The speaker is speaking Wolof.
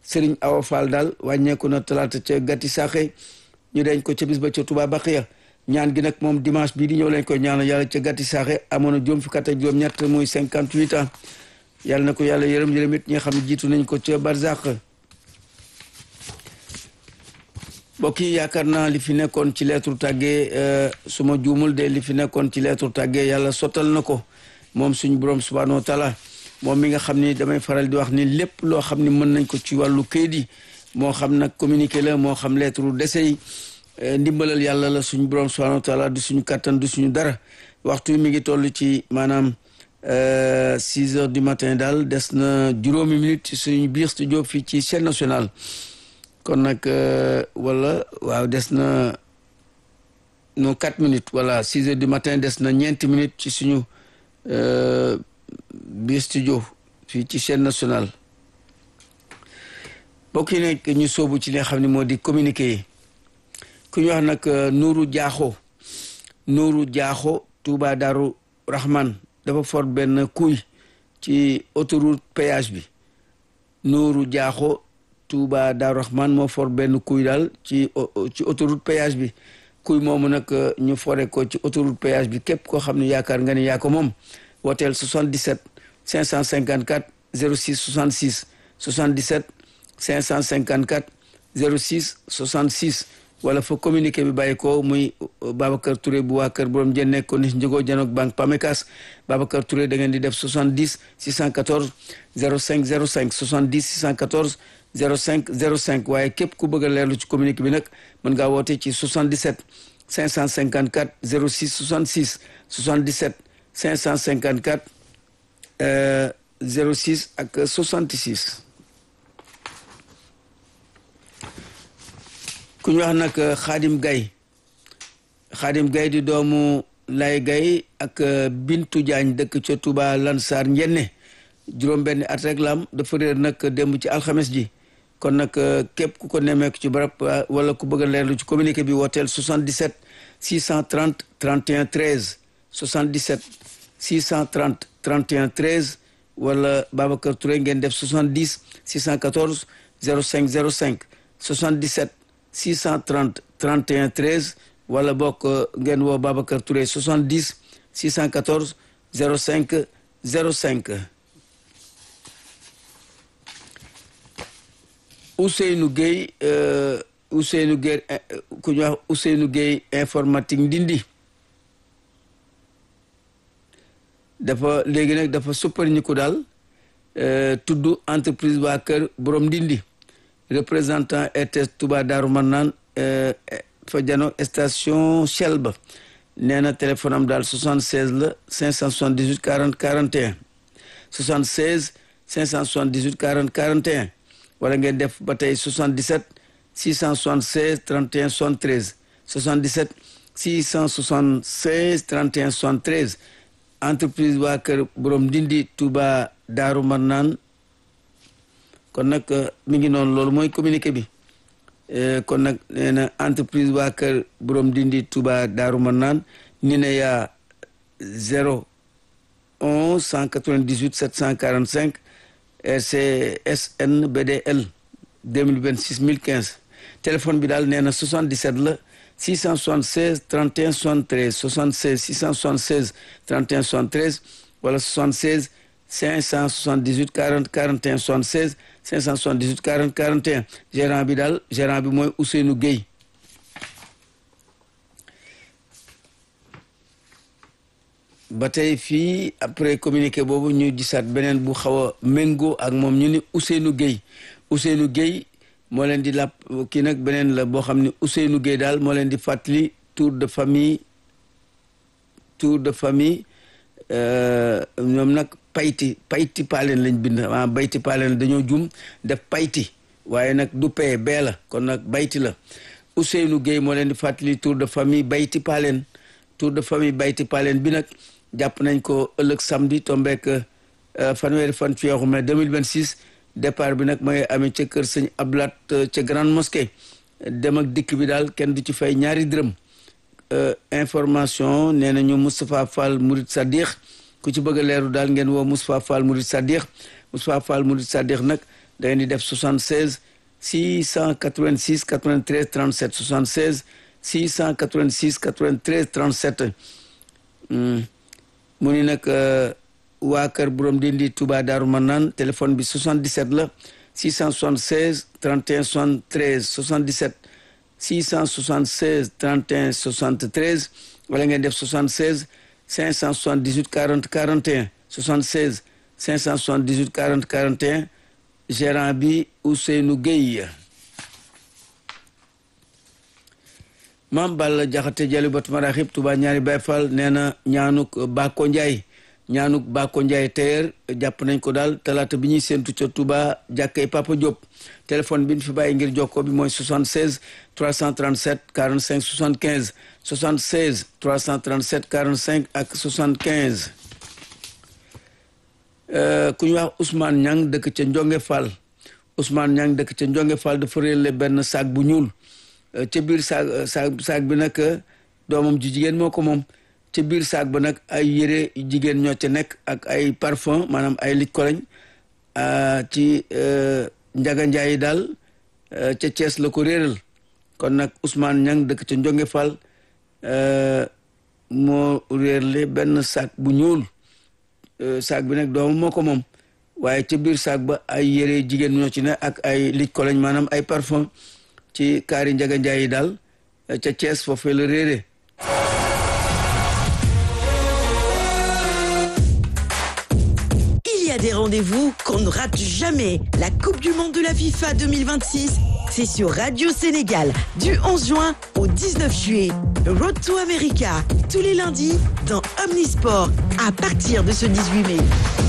Serigne Awa Fall daal wàññeeku na talaata ca gàtti saaxe ñu dañ ko ca bis ba ca Touba Baqiya ñaan gi nag moom dimanche bii di ñëw lañ koy ñaanal yàlla ca gàtti saaxe amoon na juróom fukki at ak juróom-ñett muy cinquante huit ans yàlla na ko yàlla yërëm yërëm it ñi nga xam ne jiitu nañ ko ca barzaq mbokk yi yaakaar naa li fi nekkoon ci lettre tàggee su ma juumul de li fi nekkoon ci lettre tàggee yàlla sottal na ko moom suñu borom subhanahu wa taala moom mi nga xam ni damay faral di wax ni lépp loo xam ni mën nañ ko ci wàllu kayit yi moo xam nag communiqué la moo xam lettre dese yi ndimbalal yàlla la suñu borom subhanahu wa taala du suñu kattan du suñu dara waxtu mi ngi toll ci maanaam six heures du matin daal des na juróomi minute ci suñu biir studio fii ci chaîne nationale kon nag wala waaw des na no quatre minutes voilà six heures du matin des na ñeenti minutes ci suñu biir studio fii ci chaîne nationale mbokk yi nekk ñu soobu ci li nga xam ne moo di communiqué yi ku ñu wax nag Nuuru Jaaxo Nuuru Jaaxo Touba Daaru Rahman dafa for benn kuy ci autoroute péage bi Nuuru Jaaxo Touba Daaru Rahman moo for benn kuy daal ci ci autoroute péage bi kuy moomu nag ñu fore ko ci autoroute péage bi képp koo xam ne yaakaar nga ni yaa ko moom wooteel 77 554 06 66 77 554 06 66 wala fa communiqué bi bàyyi ko muy Babacar Touré bu waa kër borom jën nekk ko ni njëgoo janook banque Pamecas Babacar Touré da ngeen di def 70 614 05 05 70 614 05 05 waaye képp ku bëgg a leerlu ci communiqué bi nag mën ngaa woote ci 77 554 06 66 77 554 06 ak 66 ku ñu wax nag Xaadim Gay Xaadim Gay di doomu Lay Gay ak Bintu Jaañ dëkk ca Touba Lansar Njenne juróom benn at rek la am dafa réer nag démb ci alxames ji kon nag képp ku ko nemmeeku ci barab wala ku bëgg a leerlu ci communiqué bi wooteel 77 630 31 13 77 630 31 13 wala Babacar Touré ngeen def 70 614 05 05 77 630 31 13 wala bokk ngeen woo Babacar Touré 70 614 05 05 Ousseynou Gueye Ousseynou Gueye ku ñuy wax Ousseynou Gueye informatique ndindi dafa léegi nag dafa suppar ñi ko daal tudd entreprise waa kër borom ndindi représentant RTS Touba Daaru Marnaan fa jano station Shell ba nee na téléphone am daal 76 la 578 40 41 76 578 40 41 wala ngeen def ba tey 77 676 31 73 77 676 31 73 entreprise waa kër borom ndindi Touba Daaru Marnaan kon nag mi ngi noonu loolu mooy communiqué bi kon nag nee na entreprise waa kër borom dindi Touba Daaru Marnaan ni ne yaa 0 11 198 745 RCSN BDL 2026 1015 téléphone bi daal nee na 77 la 676 31 73 76 676 31 73 wala 76 578 40 41 76 578 40 41 gérant bi daal gérant bi mooy Ousseynou Gueye ba tey fii après communiqué boobu ñu gisaat beneen bu xaw a méngoo ak moom ñu ni Ousseynou Gueye Ousseynou Gueye moo leen di làpp kii nag beneen la boo xam ne Ousseynou Gueye daal moo leen di fàttali tour de famille tour de famille ñoom nag payti payti paaleen lañ bind ah bayti paaleen dañoo jum def payti waaye nag du pee bee la kon nag bayti la Ousseynou Gueye moo leen di fàttali tour de famille bayti paaleen tour de famille bayti paaleen bi nag jàpp nañ ko ëllëg samedi tombeek fanweeri fan ci weeru mai 2026 départ bi nag mooy amee ca kër sëñ Ablat ca grande mosquée dem ak dikk bi daal kenn du ci fay ñaari dërëm information nee nañu Moustapha Fall Mourid Sadiq ku ci bëgg a leeru daal ngeen woo Moustapha Fall Mourid Sadiq Moustapha Fall Mourid Sadiq nag da ngeen di def 76 686 93 37 76 686 93 37 mu ni nag waa kër borom dindi Touba Daaru Manaan téléphone bi 77 la 676 31 73 77 676 31 73 wala ngeen def 76 578 40 41 76 578 40 41 gérant bi Ousseynou Gueye maam Balla Jaxate Jalu Bat Maraxib Touba ñaari Baay Fall nee na ñaanuk Bako Njaay ñaanuk Bako Njaay teer jàpp nañ ko daal talaata bi ñuy séentu ca Touba jàkkay Papa Diop téléphone bi ñu fi bàyyi ngir jokkoo bi mooy 76 337 45 75 76 337 45 ak 75 ku ñu wax Ousmane Niang dëkk ca Njonge Fall Ousmane Niang dëkk ca Njonge Fall dafa réerle benn sac bu ñuul ca biir saag saag saag bi nag doomam ji jigéen moo ko moom ca biir saag ba nag ay yére jigéen ñoo ca nekk ak ay parfum maanaam ay lit koloñ ci njaga njaay yi daal ca Thiès la ko réeral kon nag Ousmane Niang dëkk ca Njonge Fall moo réerle benn sac bu ñuul saag bi nag doomam moo ko moom waaye ca biir saag ba ay yére jigéen ñoo ci ne ak ay lit koloñ maanaam ay parfum ci kaari njaga njaay yi daal ca Thiès foofee la réere Il y a des rendez-vous qu'on ne rate jamais. La Coupe du Monde de la FIFA 2026, c'est sur Radio Sénégal du 11 juin au 19 juillet. Road to America, tous les lundis dans Omnisport à partir de ce 18 mai.